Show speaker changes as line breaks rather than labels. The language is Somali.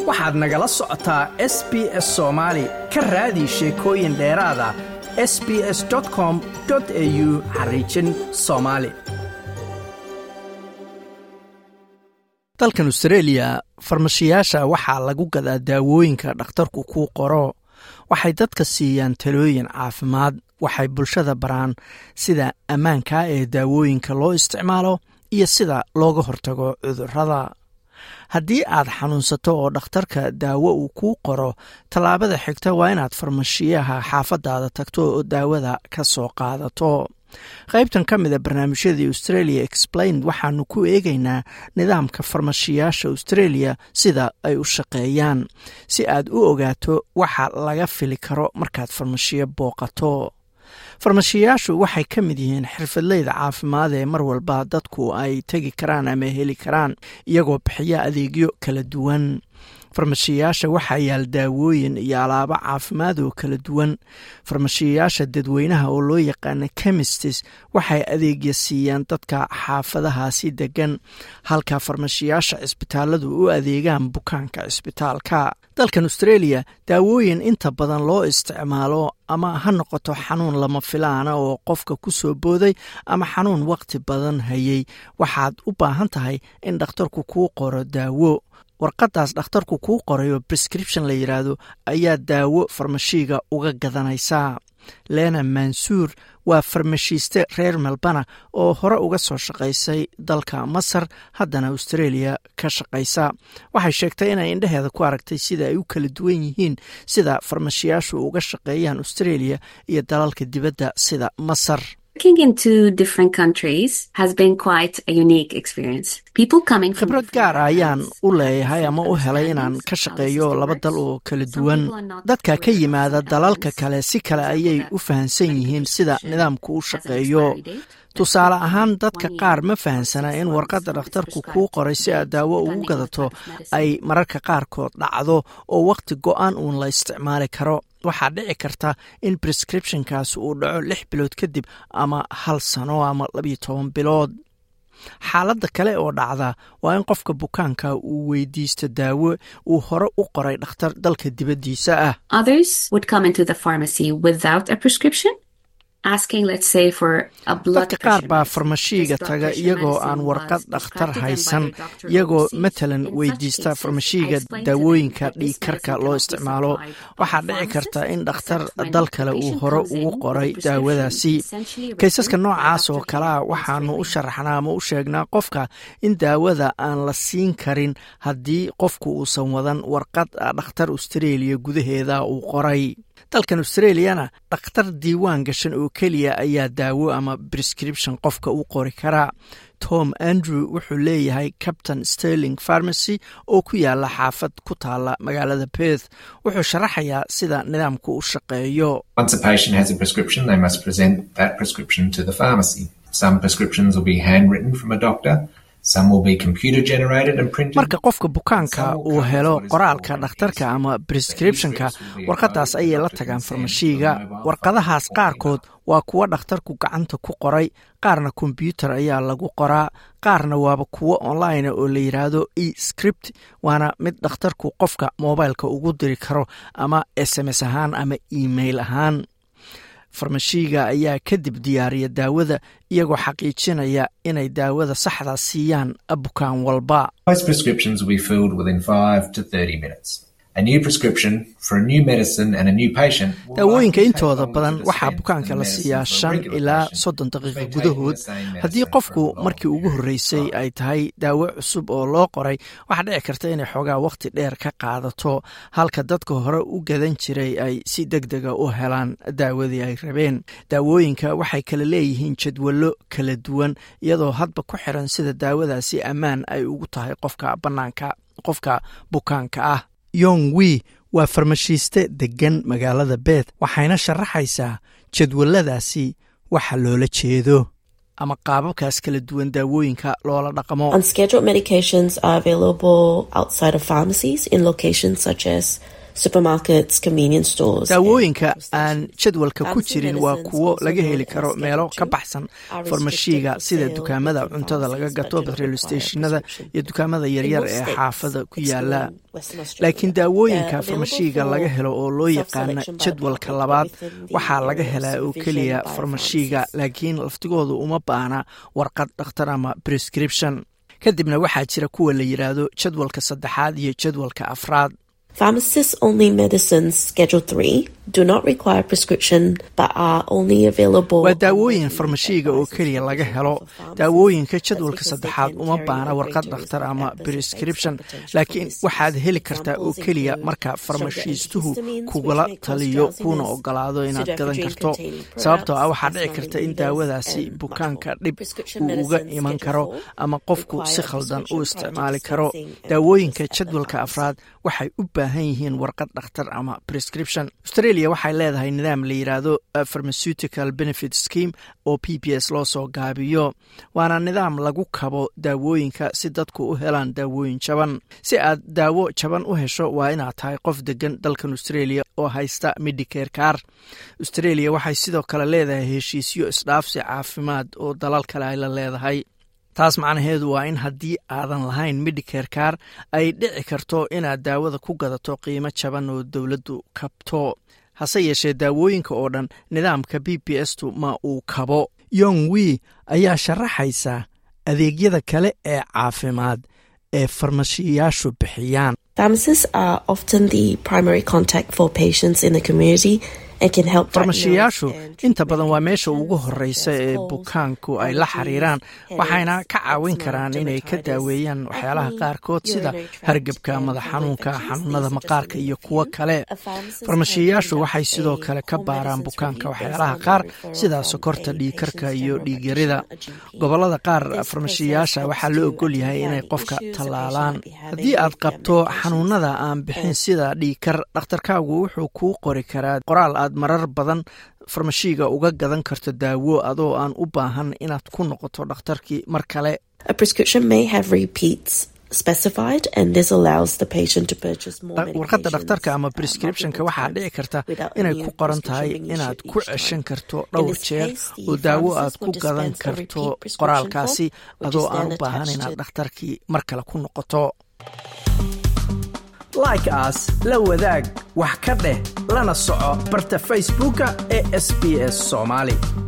waxaad nagala socotaa s b s soomaali ka raadi sheekooyin dheeraada s b s com au xariijin soomaali dalkan astareeliya farmashiyaasha waxaa lagu gadaa daawooyinka dhakhtarku kuu qoro waxay dadka siiyaan talooyin caafimaad waxay bulshada baraan sida ammaanka ee daawooyinka loo isticmaalo iyo sida looga hortago cudurrada haddii aad xanuunsato oo dhakhtarka daawo uu kuu qoro tallaabada xigta waa inaad farmashiyaha xaafadaada tagto oo daawada ka soo qaadato qaybtan ka mida barnaamijyadii australia explained waxaanu ku eegaynaa nidaamka farmashiyaasha australia sida ay u shaqeeyaan si aad u ogaato waxa laga fili karo markaad farmashiyo booqato farmashiyaashu waxay ka mid yihiin xirfadleyda caafimaad ee mar walba dadku ay tegi karaan ama heli karaan iyagoo bixiya adeegyo kala duwan farmashiyayaasha waxaa yaal daawooyin iyo alaabo caafimaad oo kala duwan farmashiyayaasha dadweynaha oo loo yaqaana chemistis waxay adeegya siiyaan dadka xaafadahaasi degan halka farmashiyaasha cisbitaaladu u adeegaan bukaanka cisbitaalka dalkan australia daawooyin inta badan loo isticmaalo ama ha noqoto xanuun lama filaana oo qofka ku soo booday ama xanuun waqti badan hayay waxaad u baahan tahay in dhakhtarku kuu qoro daawo warqadaas dhakhtarku kuu qoray oo prescription la yidhaahdo ayaa daawo farmashiiga uga gadanaysaa lena mansuur waa farmashiiste reer melbana oo hore uga soo shaqaysay dalka masar haddana australia ka shaqaysa waxay sheegtay inay indheheeda ku aragtay sida ay u kala duwan yihiin sida farmashiyaashu uga shaqeeyaan australia iyo dalalka dibadda sida masar khibrad gaara ayaan u leeyahay ama u helay inaan ka shaqeeyo laba dal oo kala duwan dadka ka yimaada dalalka kale si kale ayay u fahansan yihiin sida nidaamku u shaqeeyo tusaale ahaan dadka qaar ma fahansana in warqadda dhakhtarku kuu qoray si aad daawo ugu gadato ay mararka qaarkood dhacdo oo wakhti go-aan uun la isticmaali karo waxaa dhici karta in prescriptionkaas uu dhaco lix bilood kadib ama hal sano ama labiyo toban bilood xaaladda kale oo dhacda waa in qofka bukaanka uu weydiisto daawo uu hore u qoray dhakhtar dalka dibaddiisa ah dadka qaar baa farmashiiga taga iyagoo aan warqad dhakhtar haysan iyagoo matalan weydiista farmashiiga daawooyinka dhiigkarka loo isticmaalo waxaa dhici karta in dhakhtar dal kale uu hore ugu qoray daawadaasi kaysaska noocaas oo kalea waxaanu u sharaxnaa ama u sheegnaa qofka in daawada aan la siin karin haddii qofku uusan wadan warqad dhakhtar australia gudaheeda uu qoray dalkan australiana dhakhtar diiwaan gashan oo keliya ayaa daawo ama prescription qofka u qori karaa tom andrew wuxuu leeyahay captain sterling farmacy oo ku yaala xaafad ku taala magaalada perth wuxuu sharaxayaa sida nidaamku u shaqeeyo marka qofka bukaanka uu helo qoraalka dhakhtarka ama prescriptionka warqadaas ayay la tagaan farmashiiga warqadahaas qaarkood waa kuwo dhakhtarku gacanta ku qoray qaarna kombyuutar ayaa lagu qoraa qaarna waaba kuwo online oo la yidhaahdo e script waana mid dhakhtarku qofka mobileka ugu diri karo ama s m s ahaan ama email ahaan farmashiiga ayaa kadib diyaariya daawada iyagoo xaqiijinaya inay daawada saxda siiyaan bukaan walba daawooyinka intooda badan waxaa bukaanka la siiyaa shan ilaa soddon daqiiqo gudahood haddii qofku markii ugu horreysay ay tahay daawo cusub oo loo qoray waxaa dhici karta inay xoogaa wakhti dheer ka qaadato halka dadka hore u gadan jiray ay si deg dega u helaan daawadii ay rabeen daawooyinka waxay kala leeyihiin jadwallo kala duwan iyadoo hadba ku xiran sida daawadaasi ammaan ay ugu tahay qofka bannaanka qofka bukaanka ah yong wi waa farmashiiste degan magaalada beeth waxayna sharaxaysaa jadwaladaasi waxa loola jeedo ama qaababkaas kala duwan daawooyinka loola dhaqmo daawooyinka aan jadwalka ku jirin waa kuwo laga heli karo meelo ka baxsan farmashiga sida dukaamada cuntada laga gato betrol stationada iyo dukaamada yaryar ee xaafada ku yaala laakiin daawooyinka farmashiga laga helo oo loo yaqaana jadwalka labaad waxaa laga helaa oo keliya farmashiga laakiin laftigoodu uma baana warqad dhakhtar ama prescription kadibna waxaa jira kuwa la yidhaahdo jadwalka saddexaad iyo jadwalka afraad waa daawooyin farmashiga oo keliya laga helo daawooyinka jadwalka saddexaad uma baana warqad dhakhtar ama brescription laakiin waxaad heli kartaa oo keliya marka farmashiistuhu kugula taliyo kuuna ogolaado inaad gadan karto sababtoo ah waxaa dhici karta in daawadaasi bukaanka dhib uu uga iman karo ama qofku si khaldan u isticmaali karo daawooyinka jadwalka afraad waxay u baahan yihiin warqad dhakhtar ama prescription australia waxay leedahay nidaam la yidhaahdo pharmaceutical benefit scheme oo p b s loo soo gaabiyo waana nidaam lagu kabo daawooyinka si dadku u helaan daawooyin jaban si aad daawo jaban u hesho waa inaad tahay qof degan dalkan australia oo haysta medicare kaar australia waxay sidoo kale leedahay heshiisyo isdhaafsi caafimaad oo dalal kale ay la leedahay taas macnaheedu waa in haddii aadan lahayn medicare kaar ay dhici karto inaad daawada ku gadato qiimo jaban oo dowladdu kabto hase yeeshee daawooyinka oo dhan nidaamka b b s tu ma uu kabo yong wi ayaa sharaxaysa adeegyada kale ee caafimaad ee farmashiyaashu bixiyaan farmashiyaashu inta badan waa meesha ugu horeysa ee bukaanku ay la xiriiraan waxayna ka caawin karaan inay ka daaweeyaan waxyaalaha qaarkood sida hargebka madax xanuunka xanuunada maqaarka iyo kuwo kale farmashiyayaashu waxay sidoo kale ka baaraan bukaanka waxyaalaha qaar sida sokorta dhiigkarka iyo dhiigyarida gobolada qaar farmashiyayaasha waxaa la ogol yahay inay qofka tallaalaan haddii aad qabto xanuunada aan bixin sida dhiigkar dhakhtarkaagu wuxuu kuu qori karaa qoraal aad marar badan farmashiga uga gadan karto daawo adoo aan u baahan inaad ku noqoto dhakhtarkii mar kale warqadda dhakhtarka ama brescriptionka waxaa dhici karta inay ku qoran tahay inaad ku ceshan karto dhowr jeer oo daawo aad ku gadan karto qoraalkaasi adoo aan u baahan inaad dhakhtarkii mar kale ku noqoto like aas la wadaag wax ka dheh lana soco barta facebooka ee sb s soomaali